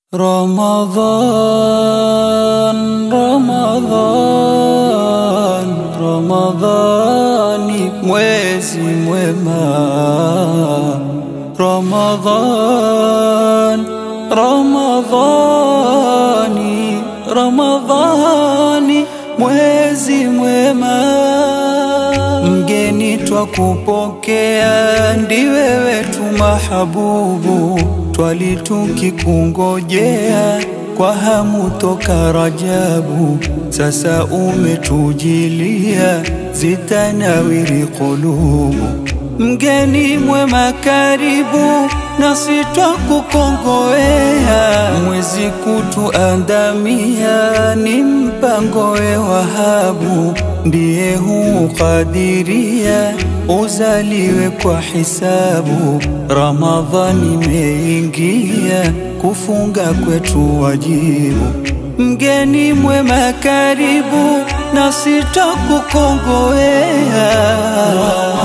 Ramadhan, Ramadhan, Ramadhani mwezi mwema. Ramadhan, Ramadhani, Ramadhani mwezi mwema. Mgeni twakupokea, ndiwe wetu mahabubu, twali tukikungojea kwa hamu toka Rajabu. Sasa umetujilia, zitanawiri kulubu. Mgeni mwema karibu, nasi twakukongowea. Mwezi kutuandamia, ni mpango we Wahabu, ndiye hukadiria uzaliwe kwa hisabu. Ramadhani imeingia, kufunga kwetu wajibu. Mgeni mwema karibu, nasi twakukongowea.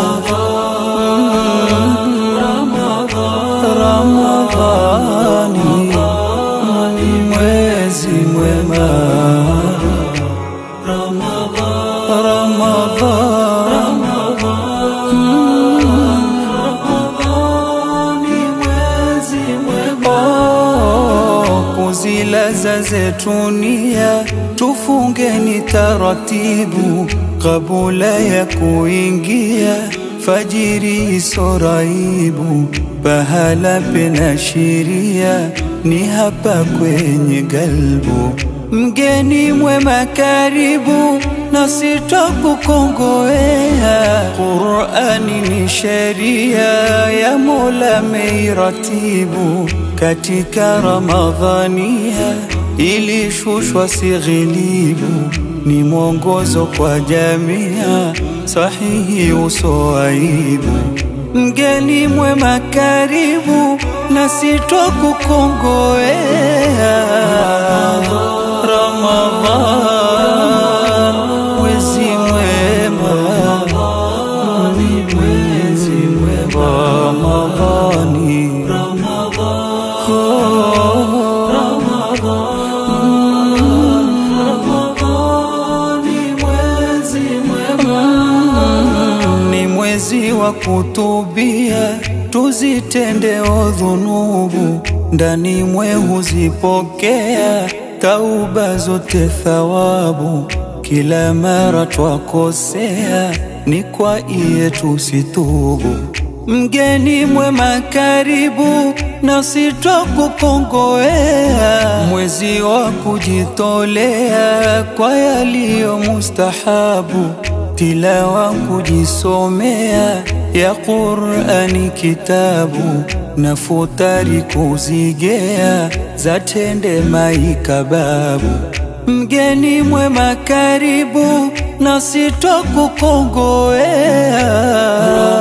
Ramadhani ni mwezi mwema. Kuzilaza zetu nia, tufungeni taratibu kabula ya kuingia fajiri isoraibu. Pahala pena shiria ni hapa kwenye galbu. Mgeni mwema karibu, nasi twakukongowea. Qur'ani ni sheria ya Mola meiratibu, katika Ramadhania ilishushwa sighilibu, ni mwongozo kwa jamia sahihi usoaibu. Mgeni mwema karibu, nasi twakukongowea. Ramadhan, mwezi mwema, ni mwezi mwema. Ramadhani, ni mwezi wa kutubia, tuzitendeo dhunubu, ndani mwe huzipokea tauba zote thawabu. Kila mara twakosea, ni kwa iye tusitubu. Mgeni mwema karibu, nasi twakukongowea. Mwezi wa kujitolea kwa yaliyo mustahabu, tilawa kujisomea ya Qur'ani kitabu, na futari kuzigea, zatende maikababu. Mgeni mwema karibu, nasi twakukongowea.